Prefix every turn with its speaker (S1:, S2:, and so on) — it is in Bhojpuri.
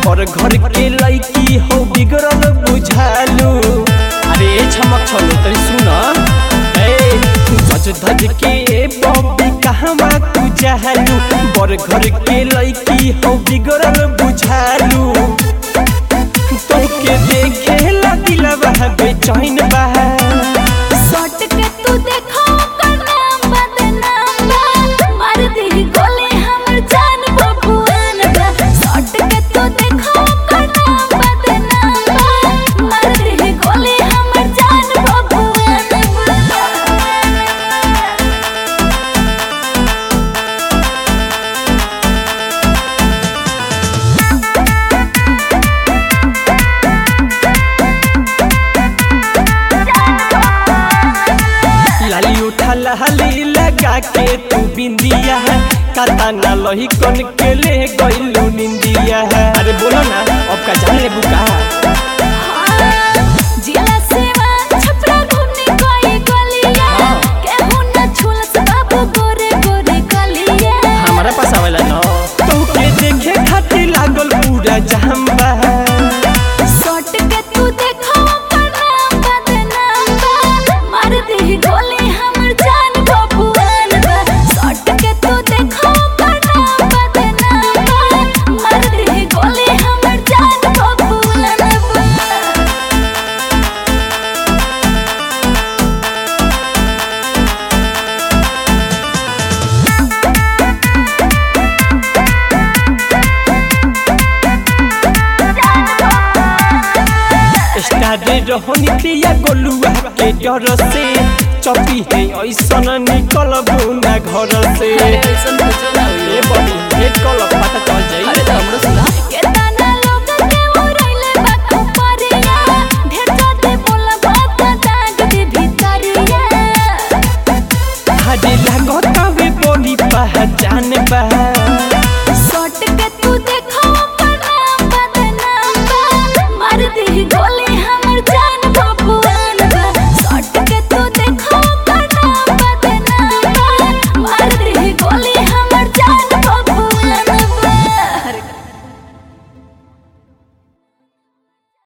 S1: पर घर के लड़की हो बिगड़ल बुझालू अरे छमक छलो तरी सुन ए धज धज के बॉबी कहवा तू जहलू बर घर के लड़की हो बिगड़ल बुझालू तोके देखे ला दिलवा बेचैन बा
S2: सट के तू देखो ओकर नाम बदनाम बा मार दी गोली हमर जान बबुआन बा सट के तू देखो ओकर नाम बदनाम बा मार दी गोली हमर जान बबुआन बा
S1: लाली उठा लाली लगा के तू बिंदिया है काता ना लोही कन के ले गइलू निंदिया है अरे बोलो ना अब का जान ले बुका
S2: जिला सेवा छपरा घूमने कोई गलिया
S1: हाँ।
S2: केहू न छुलस बाबू गोरे गोरे गलिया
S1: हमारा पास आवेला ना तो के देखे खातिर लागल पूरा जहम्बा
S2: सट के तू देखो ओकर नाम बदनाम बा मार दी गोली हमर जान बबुआन बा सट के तू देखो ओकर नाम बदनाम बा मार दी गोली हमर जान बबुआन बा
S1: स्टारे रहनी दिया गोलुआ के डर से चपी है ऐसन निकल बुना घर से
S3: अरे ऐसन कुछो ना होई
S1: ए बड़ी भेट कल पता चल जाई
S3: अरे तो हमरो सुना
S2: के